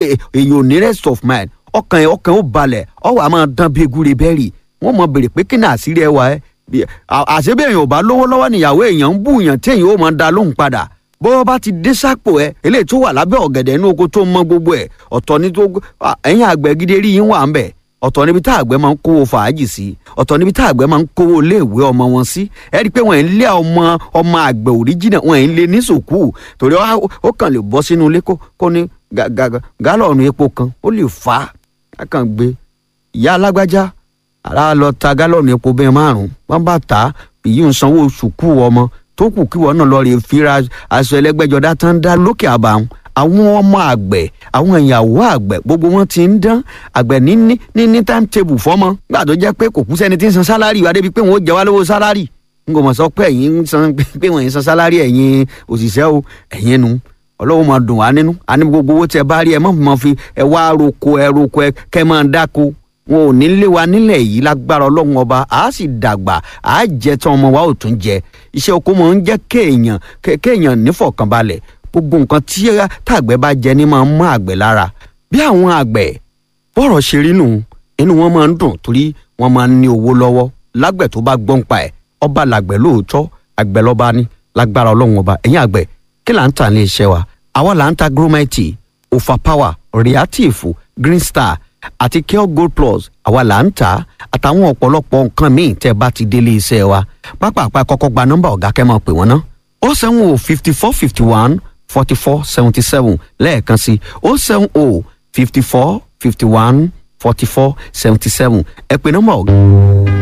èèyàn ò ní rest of mind ọkàn ẹ̀ ọkàn ó balẹ̀ ọwọ́ a máa dán bí egúre bẹ́ẹ̀rì wọ́n mọ̀ béèrè pé kí ni àṣírí ẹ wà ẹ́ àṣebí èèyàn ò bá lówó lọ́wọ́ níyàwó èèyàn ń bú èèyàn tí èèyàn ó máa da lóhùn padà bó bá ti dé sápò ẹ eléyìí tó wà lábẹ́ ọ̀gẹ̀dẹ̀ inú oko tó mọ gbogbo ẹ̀ ọ̀tọ̀ ní tó ẹ̀yìn àgbẹ̀ gidi rí yín wà ń bẹ̀ ọ̀tọ̀ níbi tá àgbẹ̀ máa ń kówó fàájì sí ọ̀tọ̀ níbi tá àgbẹ̀ máa ń kówó iléèwé ọmọ wọn sí ẹ rí i pé wọ́n ń lé ọmọ ọmọ àgbẹ̀ òríjìnà wọ́n ń lé ní sùkúù torí ó kàn lè bọ́ sínú ilé kó ní gálọ̀nù epo kan ó lè fà á kàn gbé ìyá alágbájá ara lọ ta gálọ̀nù epo bẹ́ẹ̀ márùn-ún wọ́n bá ta èyí ń sanwó sùkúù ọmọ tó kù kí wọn náà lọ rè fira aṣọ ẹlẹgbẹjọdá tán dá lókè àbàwọn àwọn ọmọ àgbẹ̀ àwọn ìyàwó àgbẹ̀ gbogbo wọn ti ń dán àgbẹ̀ ní ní ní ní time table fọ́mọ gbà tó jẹ́ pé kò kú sẹ́ni tí ń san sálárì wá débi pé wọ́n ó jẹ wá lówó sálárì n kò mọ̀ sọ pé ẹ̀yin ń san pé wọ́n ń san sálárì ẹ̀yin òṣìṣẹ́ o ẹ̀yin nu ọlọ́wọ́ máa dùn wá nínú àní gbogbo owó tẹ bá rí ẹ má máa fi ẹ wá roko ẹ roko ẹ kẹ máa dáko wọn ò ní lé wa nílẹ̀ yìí lágbára ọlọ́run ọba àá sì dàgbà àá jẹ tán ọmọ wa ò tún jẹ iṣẹ́ oko mọ̀ ń jẹ́ kéèyàn kéèyàn nífọ̀kànbalẹ̀ gbogbo nǹkan tí tàgbẹ̀ bá jẹ ní máa ń mọ́ àgbẹ̀ lára bí àwọn àgbẹ̀ bọ́rọ̀ ṣe rí nù inú wọn máa ń dùn torí wọn máa ń ní owó lọ́wọ́ lágbẹ̀ tó bá gbọ́n pa ẹ̀ ọba làgbẹ̀ lóòótọ́ àgbẹ̀ lọ́ba ní lágbára ọlọ́run ọba ẹ̀yìn àgbẹ̀ kí là ń tà ní iṣẹ́ wa àwa là ń ta gromite overpower reactive green star àti Kale Gold Plus àwa là ń tà àtàwọn ọ̀pọ̀lọpọ̀ nǹkan míì tẹ́ bá ti délé iṣẹ́ wa pápápá kọ́kọ́ gba nọ́mbà ọ̀gá kẹ́ máa pè wọ́n ná ó sẹ́wọ̀n o fifty four fifty one forty four seventy seven lẹ́ẹ̀kan sí ó sẹ́wọ̀n o fifty four fifty one forty four seventy seven ẹ pè nọ́mbà ọ̀gá.